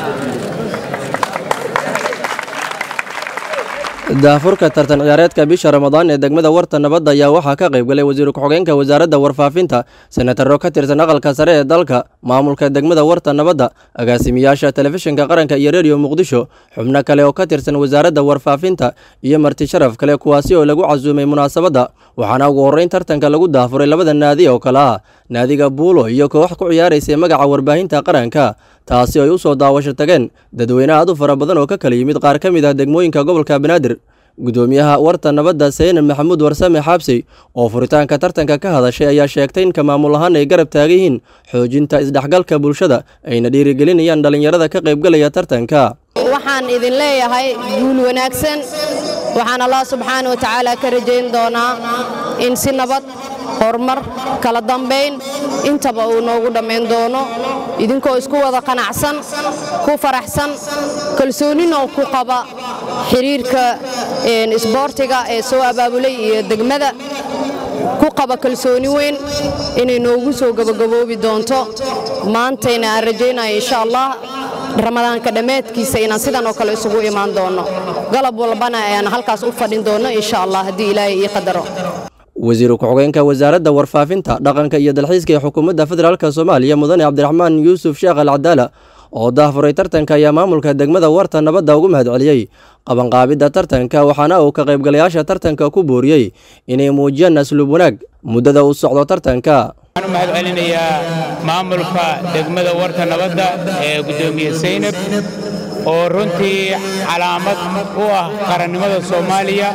daahfurka tartan ciyaareedka bisha ramadaan ee degmada warta nabadda ayaa waxaa ka qayb galay wasiir ku-xigeenka wasaaradda warfaafinta senataro ka tirsan aqalka sare ee dalka maamulka degmada warta nabadda agaasimiyaasha telefishinka qaranka iyo rediyo muqdisho xubno kale oo ka tirsan wasaaradda warfaafinta iyo marti sharaf kale kuwaasi oo lagu casuumay munaasabadda waxaana ugu horreyn tartanka lagu daafuray labada naadi oo kale ah naadiga buulo iyo koox ku ciyaaraysay magaca warbaahinta qaranka taasi ay u soo daawasho tageen dadweyne aad u fara badan oo ka kala yimid qaar ka mid ah degmooyinka gobolka banaadir gudoomiyaha warta nabadda saynan maxamuud warsame xaabsey oo furitaanka tartanka ka hadashay ayaa sheegtay in ka maamul ahaan ay garab taagan yihiin xoojinta isdhexgalka bulshada ayna dhiirigelinayaan dhallinyarada ka qaybgalaya tartanka waxaan idin leeyahay guul wanaagsan waxaan allah subxaana wa tacaala ka rajayn doonaa in si nabad horumar kala dambayn intaba uu noogu dhammayn doono idinkoo isku wada qanacsan ku faraxsan kalsoonina ku qaba xiriirka isboortiga ee soo abaabulay iyo degmada ku qaba kalsooni weyn inay noogu soo gabagaboobi doonto maantayna aan rajaynayo insha allah ramadaanka dhammaadkiisa inaan sidan oo kale isugu imaan doonno galab walbana ayaan halkaas u fadhin doonno insha allah haddii ilaahay ii qadaro wasiir ku-xigeenka wasaaradda warfaafinta dhaqanka iyo dalxiiska ee xukuumadda federaalk soomaaliya mudane cabdiraxmaan yuusuf sheekh al cadaala oo daafuray tartanka ayaa maamulka degmada warta nabadda ugu mahad celiyey qabanqaabidda tartanka waxaana uu ka qaybgalayaasha tartanka ku booriyey inay muujiyaan asluub wanaag muddada uu socdo tartanka waxaan u mahad celinayaa maamulka degmada warta nabadda ee guddoomiye saynab oo runtii calaamad u ah qarannimada soomaaliya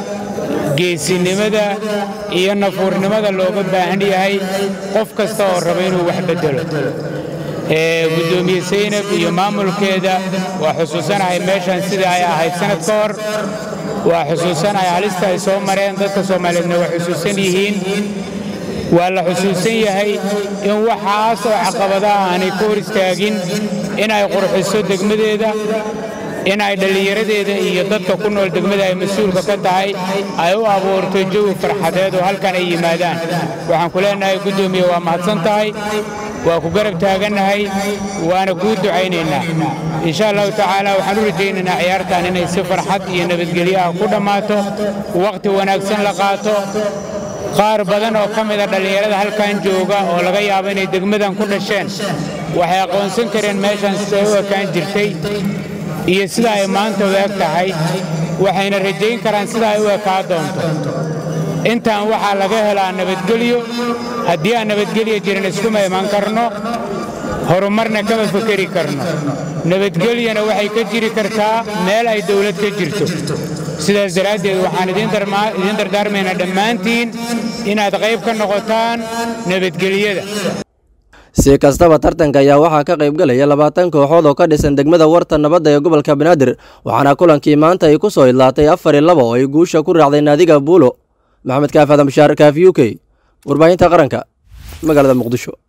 geesinimada iyo nafuurnimada looga baahan yahay qof kasta oo raba inuu wax beddelo gudoomiye saynab iyo maamulkeeda waa xusuusanahay meeshan sidai ay ahayd sanad ka hor waa xusuusanahay halista ay soo mareen dadka soomaaliyeedna waa xusuusan yihiin waa la xusuusan yahay in waxaas oo caqabadaha aanay ka hor istaagin inay qurxiso degmadeeda in ay dhallinyaradeeda iyo dadka ku nool degmada ay mas-uulka ka tahay ay u abuurto jawi farxadeed oo halkan ay yimaadaan waxaan ku leenahay guddoomiye waa mahadsan tahay waa ku garab taagannahay waana kuu ducaynaynaa insha allahu tacaala waxaan u rajaynaynaa ciyaartan inay si farxad iyo nabadgelyo ah ku dhammaato wakhti wanaagsan la qaato qaar badan oo ka mida dhallinyarada halkan jooga oo laga yaabo inay degmadan ku dhasheen waxay aqoonsan kareen meeshan siday u ekaan jirtay iyo sida ay maanta u eg tahay waxayna rajayn karaan sida ay u ekaa doonto intaan waxaa laga helaa nabadgelyo haddii aan nabadgelyo jirin iskuma iman karno horumarna kama fekeri karno nabadgelyana waxay ka jiri kartaa meel ay dawlad ka jirto sidaas daraaddeed waxaan idiin dardaarmaynaa dhammaantiin inaad qayb ka noqotaan nabadgelyada si kastaba tartanka ayaa waxaa ka qaybgalaya labaatan kooxood oo ka dhisan degmada warta nabadda ee gobolka banaadir waxaana kulankii maanta ay ku soo idlaatay afar iyo laba oo ay guusha ku raacday naadiga buulo maxamed kaaf adam bashaar kaaf u k warbaahinta qaranka magaalada muqdisho